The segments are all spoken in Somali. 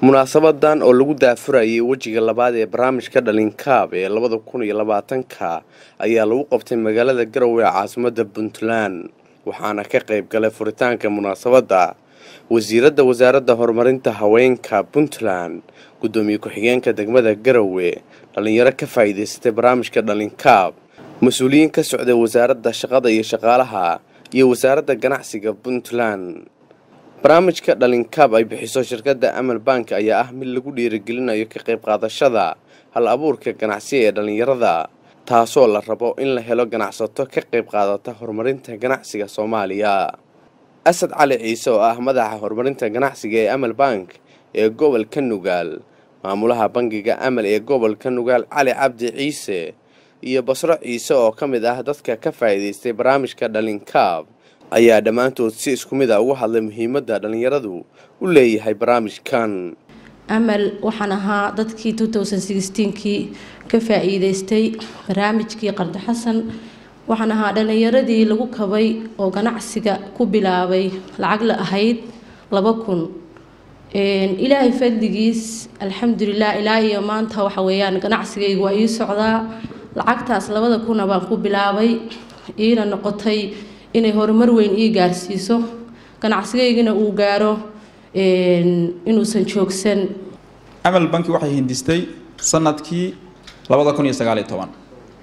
munaasabadan oo lagu daafurayay wejiga labaad ee barnaamijka dhalinkaab ee labada kun iyo labaatanka ayaa lagu qabtay magaalada garowe ee caasimada puntland waxaana ka qayb galay furitaanka munaasabadda wasiiradda wasaaradda horumarinta haweenka puntland guddoomiye ku-xigeenka degmada garowe dhalinyaro ka faa'iidaysatay barnaamijka dhalinkaab mas-uuliyiin ka socday wasaaradda shaqada iyo shaqaalaha iyo wasaaradda ganacsiga puntland barnaamijka dhalinkaab ay bixiso shirkadda amal bank ayaa ah mid lagu dhiirigelinayo ka qayb qaadashada hal abuurka ganacsiya ee dhallinyarada taasoo la rabo in la helo ganacsato ka qayb qaadata horumarinta ganacsiga soomaaliya asad cali ciise oo ah madaxa horumarinta ganacsiga ee amal bank ee gobolka nugaal maamulaha bangiga amal ee gobolka nugaal cali cabdi ciise iyo basro ciise oo ka mid ah dadka ka faa'iidaystay barnaamijka dhalinkaab ayaa dhammaantood si isku mid a uga hadlay muhiimadda dhallinyaradu u leeyahay barnaamijkan amal waxaan ahaa dadkii kii ka faa-iideystay barnaamijkii qardi xasan waxaan ahaa dhallinyaradii lagu kabay oo ganacsiga ku bilaabay lacag la ahayd laba kun ilaahay fadligiis alxamdulilah ilaa iyo maanta waxa weeyaan ganacsigaygu waa ii socdaa lacagtaas labada kuna baan ku bilaabay iina noqotay inay horumar weyn ii gaarsiiso ganacsigaygana uu gaaro inuusan joogsan amal banki waxay hindistay sanadkii labada kun iyo sagaaliyo toban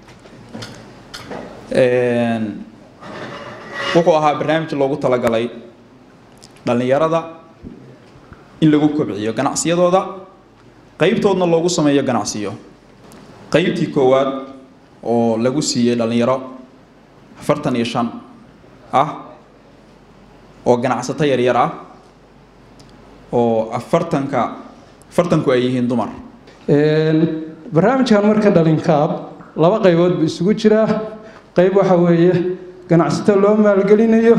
wuxuu ahaa barnaamij loogu talagalay dhallinyarada in lagu kobciyo ganacsiyadooda qeybtoodna loogu sameeyo ganacsiyo qeybtii koowaad oo lagu siiyey dhallinyaro afartan iyo shan ah oo ganacsato yaryar ah oo afartanka afartanku ay yihiin dumar barnaamijkan marka dhalinkaab laba qaybood buu isugu jiraa qayb waxa weeye ganacsato loo maalgelinayo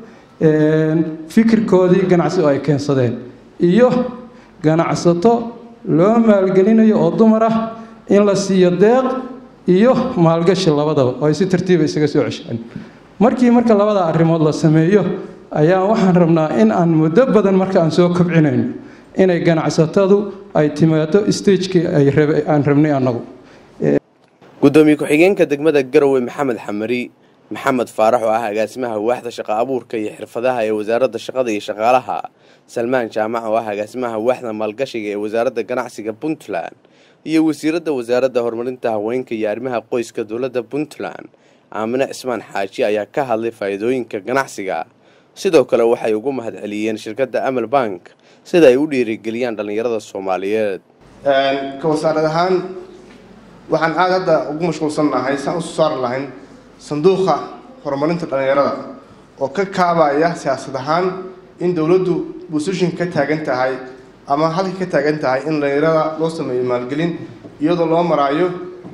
fikirkoodii ganacsi oo ay keensadeen iyo ganacsato loo maalgelinayo oo dumar ah in la siiyo deeq iyo maalgashi labadaba oo ay si tartiiba isaga soo ceshaan markii marka labada arrimood la sameeyo ayaa waxaan rabnaa in aan muddo badan marka aan soo kobcinayno inay ganacsatadu ay timaado stagekii aan rabnay annagu guddoomiye ku-xigeenka degmada garowe maxamed xamari maxamed faarax oo ah agaasimaha waaxda shaqa abuurka iyo xirfadaha ee wasaaradda shaqada iyo shaqaalaha salmaan jaamac oo ah agaasimaha waaxda maalgashiga ee wasaaradda ganacsiga puntland iyo wasiiradda wasaaradda horumarinta haweenka iyo arrimaha qoyska dowladda puntland aamine cismaan xaaji ayaa ka hadlay faa'iidooyinka ganacsiga sidoo kale waxay ugu mahadceliyeen shirkadda amal bank sida ay u dhiirigeliyaan dhallinyarada soomaaliyeed ka wasaarad ahaan waxaan aada hadda ugu mashquulsan nahay saan usoo saari lahayn sanduuqa horumarinta dhallinyarada oo ka kaabaya siyaasad ahaan in dowladdu busishin ka taagan tahay ama halka ka taagan tahay in dhallinyarada loo sameeyo maalgelin iyadoo loo maraayo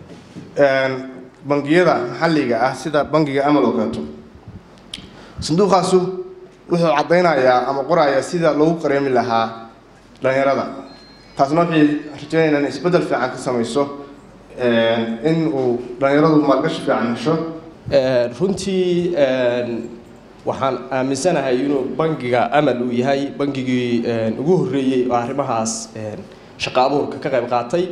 bangiyada maxalliga ah sida bangiga amal oo kaleeto sanduuqaasu wuxuu caddaynayaa ama qorayaa sida loogu qareemi lahaa dhallinyarada taasna waxay rajeynaynaa in isbeddel fiican ka samayso in uu dhallinyaradu maalgashi fiican hesho runtii waxaan aaminsanahay inuu bangiga amal uu yahay bangigii ugu horreeyey oo arrimahaas shaqa abuurka ka qayb qaatay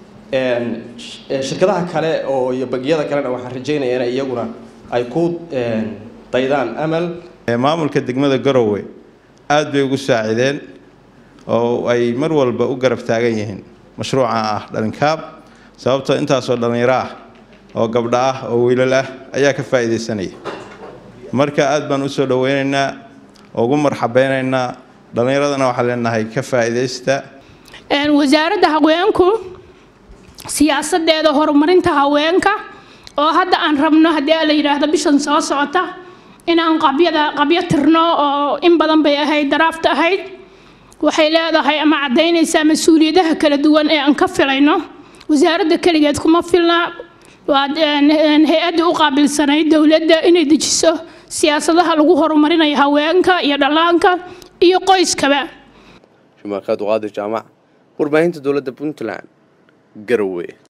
shirkadaha kale oo iyo bangiyada kalena waxaan rajeynaya in iyaguna ay ku daydaan amal maamulka degmada garowe aada bay ugu saacideen oo ay mar walba u garab taagan yihiin mashruuca ah dhalinkaab sababtoo intaasoo dhallinyaro ah oo gabdho ah oo wiilal ah ayaa ka faa'iidaysanaya marka aada baan usoo dhaweynaynaa oo ugu marxabeynaynaa dhallinyaradana waxaan leenahay ka faa'iidaysta wasaaradda haweenku siyaasadeeda horumarinta haweenka oo hadda aan rabno haddii la yidhaahdo bishan soo socota inaan qabyada qabyo tirno oo in badan bay ahayd daraafta ahayd waxay leedahay ama caddaynaysaa mas-uuliyadaha kala duwan ee aan ka filayno wasaaradda keligeed kuma filna waa hay-adda u qaabilsanayd dowladda inay dejiso siyaasadaha lagu horumarinayo haweenka iyo dhallaanka iyo qoyskaba shumaakaad uqaadir jaamac warbaahinta dowladda puntland garowe